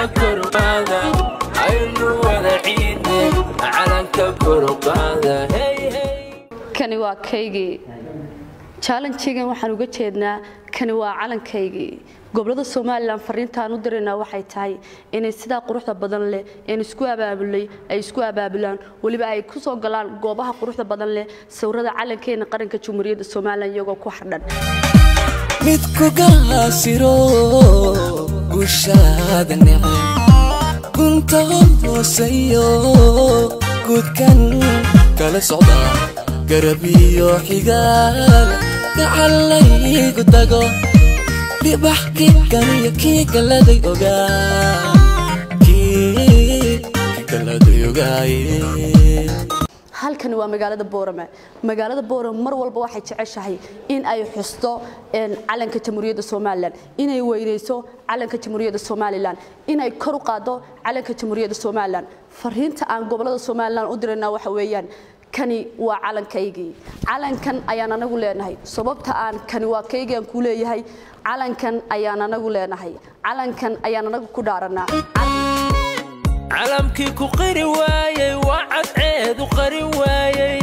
korqaada aynu wada ciidne calanka korqaada kani waa kaygii jaalanjigan waxaan uga jeednaa kani waa calankaygii gobolada somalilan fariintaan u diraynaa waxay tahay inay sidaa quruxda badan leh een isku abaabulay ay isku abaabulaan weliba ay ku soo galaan goobaha quruxda badan leh sawirada calankeena qaranka jamhuuriyadda somalilan iyagoo ku xardhan mid ku gaasiro gushaada neceb gunta hooseeyo guudkan kala socda garab iyo xigaal gacalaygu tago dhibax kiikaniyo kii galaday ogaa kii galaday ogaaye halkani waa magaalada boorame magaalada boorame mar walba waxay jeceshahay in ay xusto calanka jamhuuriyadda somalilan inay weynayso calanka jamhuuriyadda somalilan inay kor u qaado calanka jamhuuriyadda somalilan fariinta aan gobolada somalilan u diraynaa waxa weeyaan kani waa calankaygii calankan ayaan anagu leenahay sababta aan kani waa kaygii aan ku leeyahay calankan ayaan anagu leenahay calankan ayaan anagu ku dhaaranaa calamkii ku qari waayey waa cadceedu qarin waayey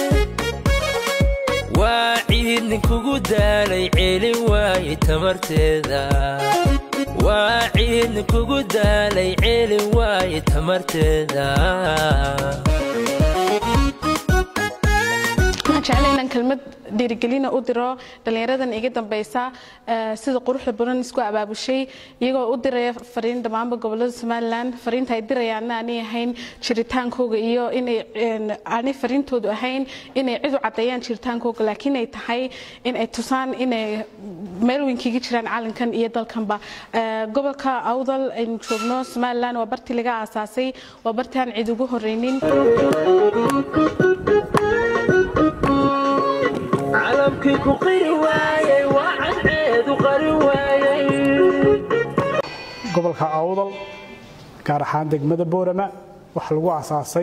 waa ciid ninkugu daalay celin waayey tamarteeda waa ciid ninkugu daalay celin waayey tamarteeda waxaan jeclay inaan kelmad dhiirigelina u diro dhallinyaradan iga dambaysa sida quruxda badan isku abaabushay iyagoo u diraya fariin dhammaanba gobolada somalilan fariinta ay dirayaanna aanay ahayn jiritaankooga iyo inay aanay fariintoodu ahayn inay cid u caddeeyaan jiritaankooga laakiin ay tahay in ay tusaan inay meel weyn kaga jiraan calankan iyo dalkanba gobolka awdal aynu joogno somalilan waa bartii laga aasaasay waa bartii aan cid ugu horeynin calamkii ku qiri waayey waa cadceedu qarin waayey gobolka awdal gaar ahaan degmada boorama waxaa lagu asaasay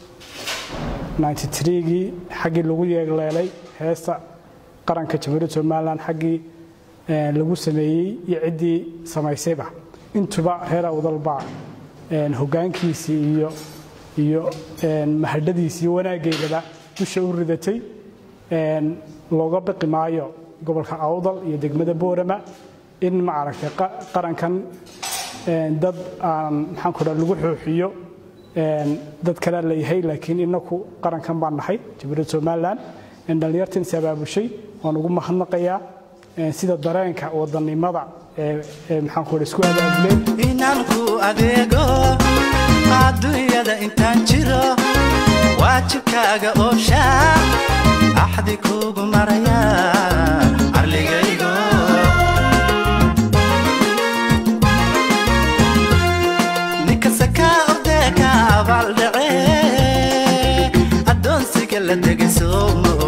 gii xaggii lagu yeegleelay heesta qaranka jamhuuriyadda somalilan xaggii lagu sameeyey iyo ciddii samaysayba intuba reer awdalbaa hoggaankiisii iyo iyo mahadhadiisii wanaaggeedaba dusha u ridatay looga baqi maayo gobolka awdal iyo degmada boorama in maaragtay qarankan dad aan maxaanku dhaa lagu xooxiyo dad kalea leeyahay laakiin inaku qarankan baan nahay jamhuuriyadda somalilan dhallinyartan is abaabushay waan ugu mahadnaqayaa sida dareenka wadannimada ee maxaanku dhaa isku abaabuleen inaan ku adeego adduunyada intaan jiro waajibkaaga ooshaa axdi kuugu maraya arligaygo ninkasta kaa ordee ka abaaldhace addoonsiga la tegay soo ma